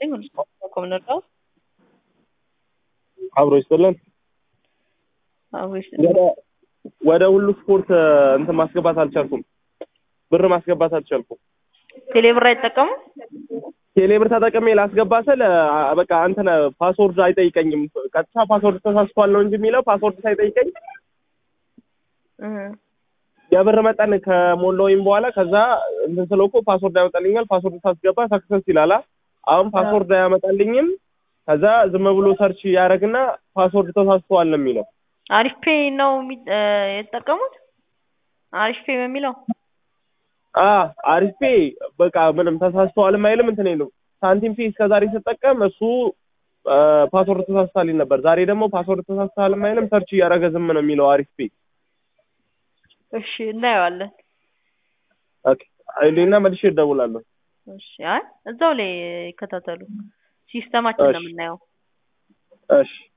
ይስጥልኝ። ሁሉ ስፖርት ኮም ነበር አብሮ ይስጥልን። አብሮ ይስጥልኝ። ወደ ወደ ሁሉ ስፖርት እንትን ማስገባት አልቻልኩም። ብር ማስገባት አልቻልኩም። ቴሌብር አይጠቀሙ ቴሌብር ተጠቅሜ ላስገባ ስል አ- በቃ እንትን ፓስወርድ አይጠይቀኝም። ቀጥታ ፓስወርድ ተሳስቷል ነው እንጂ የሚለው ፓስወርድ ሳይጠይቀኝ የብር መጠን ከሞላውኝ በኋላ ከዛ እንትን ስለው እኮ ፓስወርድ ያመጣልኛል። ፓስወርድ ሳስገባ ሰክሰስ ይላላ። አሁን ፓስወርድ አያመጣልኝም። ከዛ ዝም ብሎ ሰርች ያደረግና ፓስወርድ ተሳስተዋል ነው የሚለው። አሪፍ ፔ ነው የሚ- እ፣ የተጠቀሙት አሪፍ ፔ በሚለው አ አሪፍ ፔ በቃ ምንም ተሳስተዋልም አይልም እንትን ነው ሳንቲም ፔ እስከ ዛሬ ስጠቀም እሱ አ፣ ፓስወርድ ተሳስታልኝ ነበር። ዛሬ ደግሞ ፓስወርድ ተሳስተዋልም አይልም ሰርች እያደረገ ዝም ነው የሚለው አሪፍ ፔ። እሺ እናየዋለን። ኦኬ አይሌና መልሼ እደውላለሁ። እሺ አይ እዛው ላይ ይከታተሉ። ሲስተማችን ነው እሺ። የምናየው። እሺ